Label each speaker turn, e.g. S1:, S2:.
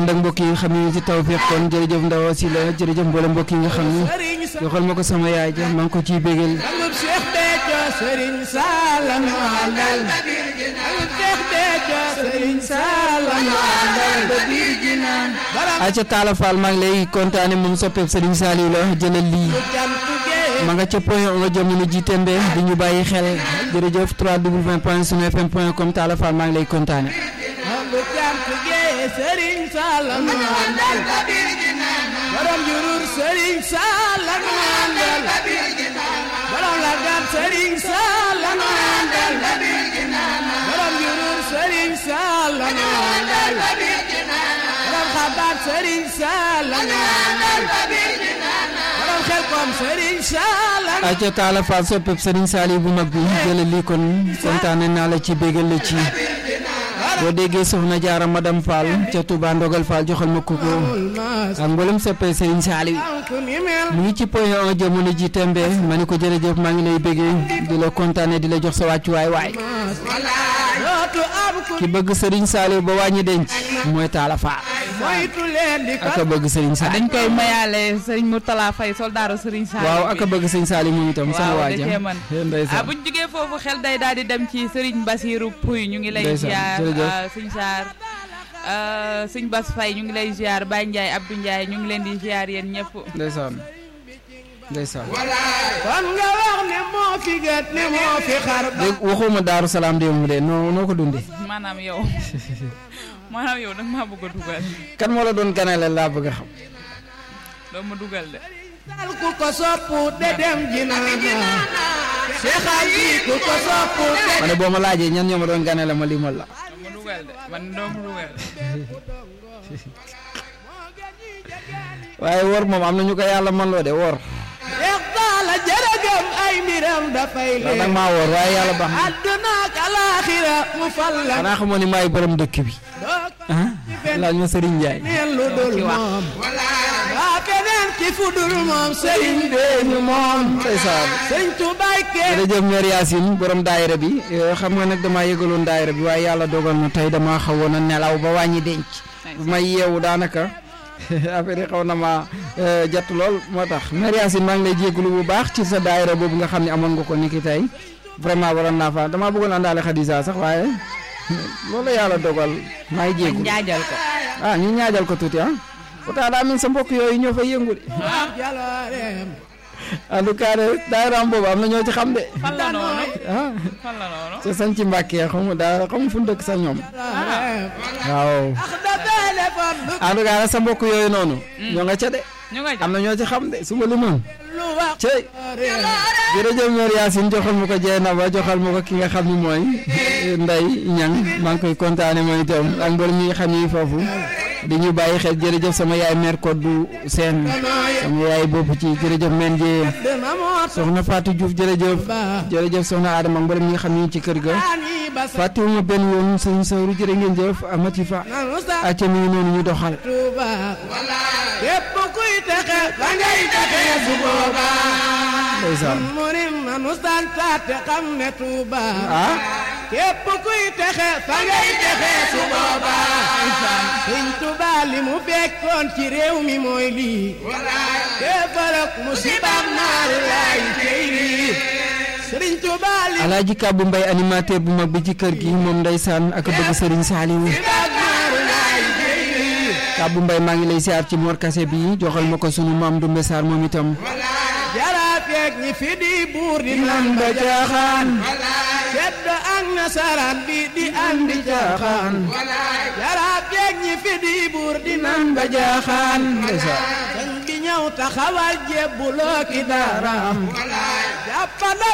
S1: ndak mbokk yi nga xam ne ci tawfeex kon jërëjëf ndaw si la jërëjëf mboolem mbokk yi nga xam ne joxal ma ko sama yaay ja maa ngi ko ciy bégal
S2: Sangub Cheikh Béthio Serigne Sall nu àndal Sangub Cheikh Béthio Serigne Sall nu àndal ba biir jinaan borom
S1: aca Talla Fall maa ngi lay kontaane moom soppeeb Serigne Saliou la jëlal lii
S2: jant gee
S1: ma nga ca point nga jamono ji tembe di ñu bàyyi xel jërëjëf 3w point sunu fm point com Talla Fall maa ngi lay kontaane
S2: Sangub jant gee Serigne Sall nu àndal ba biir jinaan borom jurur Serigne Sall nu àndal ba biir jinaan borom lagat Serigne Sall nu àndal ba biir jinaan borom jurur Serigne Sall nu àndal ba biir jinaan borom xabaat Serigne Sall nu àndal ba biir jinaan borom xel kom Serigne Sall nu
S1: aca Talla Fall soppeeb Serigne Saliou bu mag bi jëlal lii kon kontaane naa la ci bégal la ci boo déggee soxna jaara madame Fall ca Touba Ndogal Fall joxal ma koko
S2: mas
S1: ak mboolem soppee Serigne Saliou
S2: ku ni mel
S1: mu ngi ci point 1 jamono ji tembe ma ni ko jërëjëf maa ngi lay béggee di la kontaane di la jox sa wàccuwaay waay
S2: mas dootu am ku
S1: ki bëgg Serigne Saliou ba wàññi denc mooy Talla Fall
S2: moytu leen di
S1: aka
S2: ko
S1: bëgg Serigne Saliou
S3: dañ koy mayaale sëriñ Mourtala Faye soldaaru sëriñ Saliou
S1: waaw
S3: bi.
S1: aka bëgg Serigne Saliou moom itam sama
S3: waaw da
S1: waaja
S3: cee mën ah
S1: ndeysaan
S3: buñ jógee foofu xel day daal di dem ci sëriñ Basiru Puy ñu ngi lay
S1: Ndeysaan,
S3: ziar
S1: jërëjëf.
S3: ah, sëñ Saar ah, sëñ Bas Faye ñu ngi lay ziar Baye Ndiaye Abdou Ndiaye ñu ngi leen di ziar yéen ñëpp
S1: ndeysaan ndeysaan
S2: kon nga wax ne moo fi gët ne moo fi xar ba
S1: dégg waxuma Daaru Salaam démb de noo noo ko dundee
S3: maanaam yow maanaam yow nag maa bëgg a dugal
S1: kan moo la doon ganale laa bëgg a xam
S3: doo ma dugal de
S2: dal ku ko soppu de dem jinaana Cheikh Ali ku ko soppu de
S1: ma ne boo ma laajee ñan ñoo ma doon ganale ma limal la
S3: doo ma dugal de man doo ma dugal
S1: waaye wor moom am na ñu ko yàlla man loo de wor
S2: Cheikh Talla jërëgëm ay mbiram dafay
S1: ndax nag
S2: leer
S1: maa wor waaye yàlla baax na
S2: adduna ak alaaxira mu fal la
S1: xanaa xamoo ni maay borom dëkk bi
S2: doog
S1: ah laaj ma Serigne Ndiaye
S2: neen lu dul moom waa keneen ci fu dul moom sëriñ bee ñu moom
S1: ndeysaan
S2: sëriñ Tuubaa kenn
S1: jërëjëf Mère Yacine borom daayira bi eh, xam nga nag damaa yëgaloon daayira bi waaye yàlla dogal na tey damaa xawoon a nelaw ba wàññi denc bu may yeewu daanaka affaire yi xaw na ma jàtt lool moo tax Mère Yacine maa ngi lay jégalu bu baax ci sa daayira boobu nga xam ne amoon nga ko ni ki tey vraiment waroon naa fa damaa bëggoon àndaale Khadija sax waaye loolu la yàlla dogal maa ngi jégalu
S3: njaajal ko
S1: ah ñu ñaajal ko tuuti ah pourtant daa mel sa mbokk yooyu ñoo fay yëngu de
S2: jalooreem
S1: en tout cas de daayiraam boobu am na ñoo ci xam de
S3: fan la noonu
S1: ah
S3: fan la noonu
S1: ca sañ ci Mbàkke xamu daa xamu fu mu dëkk sax ñoom
S2: jalooreem
S1: waaw
S2: ax da téléphone du
S1: en tout cas nag sa mbokk yooyu noonu ñoo nga ca de
S3: ñu nga
S1: am na ñoo ci xam de su ma limoon
S2: lu wax
S1: cey jërëjëf Mère Yacine joxal ma ko jeena ba joxal ma ko ki nga xam ni mooy Ndey Ñang maa ngi koy kontaane mooy itam ak mbër ñi nga xam ni foofu di ñu bàyyi xel jërëjëf sama yaay mère Koddu Seen sama yaay bopp ci jërëjëf men jee
S2: dina moot
S1: soxna Fatou Diouf jërëjëf jërëjëf soxna Adama ak mbër ñi nga xam ni ci kër ga
S2: ani bas
S1: fàttewuma benn yoon sëñ Sawru jërë ngeen jëf amati fa
S2: nanu sa
S1: acca mi ngi noonu ñu doxal
S2: Tuuba képp kuy texe ba ngay texe su boobaa
S1: ndeysaan
S2: murim nanu santaate xam ne Tuuba
S1: ah
S2: képp kuy texe fa ngay texe su boobaa Sëñ Tuuba li mu fekkoon ci réew mi mooy lii kéefarok musibam naari laay cey lii Sëriñ Tuuba li
S1: alaaji Kàbbu Mbay animateur bu mag bi ci kër gi moom ndeysaan ak bëgg sëriñ Saaliwu
S2: musibam naari laay cey lii
S1: Kàbbu Mbay maa ngi lay siyaar ci Mor Kase bi joxal ma ko sunu maam Dumbe Saar moom itam
S2: jaraafeeg ñi fi di buur di nan ba jaaxaan sedd ak nasaraan bi di andi jaaxaan jaraafeeg ñi fi di buur di nan ba jaaxaan sëñ bi ñëw taxawal jébbuloo ki daaraam jàppandal